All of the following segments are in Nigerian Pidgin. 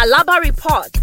Alaba reports.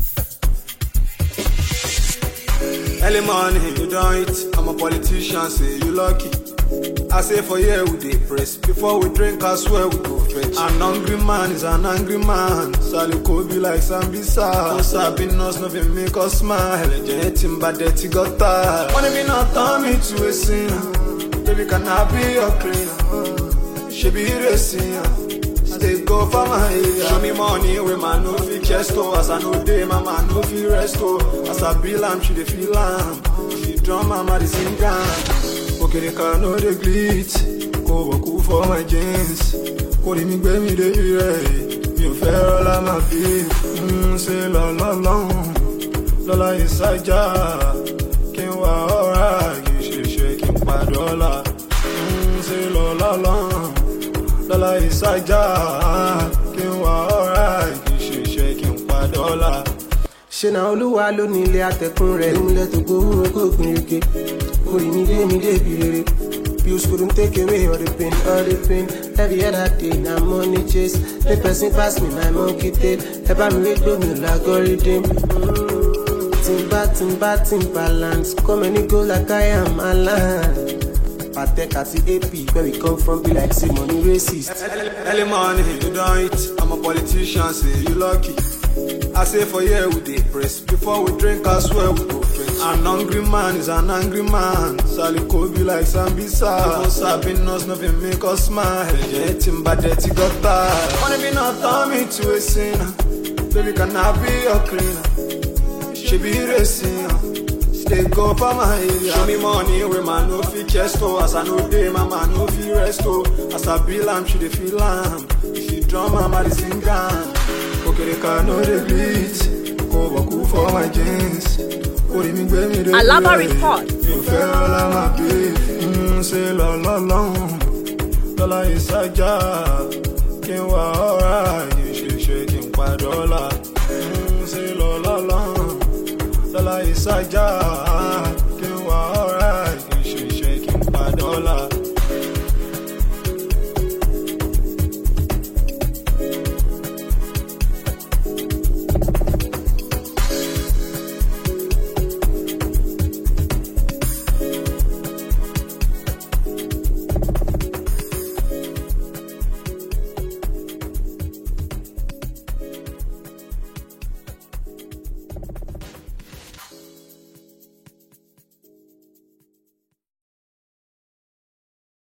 Early morning, you don't eat. I'm a politician, say you lucky. I say for here we dey press. Before we drink, I swear we go fetch. An hungry man is an angry man. Sally be like Sambisa. No sabi us, nothing make us smile. Generating bad dirty gutter. Wanna be not turn me to a sinner. Baby, can I be your cleaner? She be racing. Stay go for my area. Show me money with my no fit chest oh. As I know day, my man no fit rest oh. As I bill am, she dey feel am. She drum mama dey sing am. Okereka no dey glit. Kò wọ̀kú for my jeans. Kò rí mi gbé mi débi rẹ̀. Mi ò fẹ́ rọ́lá máa fi ń ṣe lọ́lọ́lọ́hún. Lọ́lá ìsájà kí n wá ọ̀rá kì í ṣe ṣe kí n padà ọ̀la. ń ṣe lọ́lọ́lọ́hún lọ́la ìsájà kí n wá ọ̀rá kì í ṣe ṣe kí n padà ọ̀la. ṣe na olúwa ló ní ilé atẹkùn rẹ nílẹ tó gbowó kó gbin rege orí mi dé mi débi rere bills couldn't take away all the pain all the pain every other day na money chase make person pass me my monkey tail ẹ bá mi wé gbómi l'algorithm. timba timba timbaland come any go like i am alan. patek àti ap where we come from be like say money racist. Early morning, you don't eat. I'm a politician, say you lucky. I say for here we dey press. Before we drink, I swear we go fetch. An hungry man is an angry man. Sally be like Sambisa. No sabi us, nothing make us smile. Generating bad dirty gutter. Wanna be not turn me to a sinner. Baby, can I be your cleaner? She be racing. Stay go for my area. Show me money with my no fit chest oh. As I know day, my man no fit rest oh. As I bill am, she dey feel am. She drum mama dey sing am. Okereka no dey beat. Kò wọ̀kú for my jeans. Orí mi gbé mi dé. Alaba report. Mi ò fẹ́ rọ́lá máa bí. ń ṣe lọ́lọ́lọ́hún. Lọ́lá ìsájà kí n wá ọ̀rá yìí ṣe ṣe kí n padà ọ̀la. ń ṣe lọ́lọ́lọ́hún lọ́la ìsájà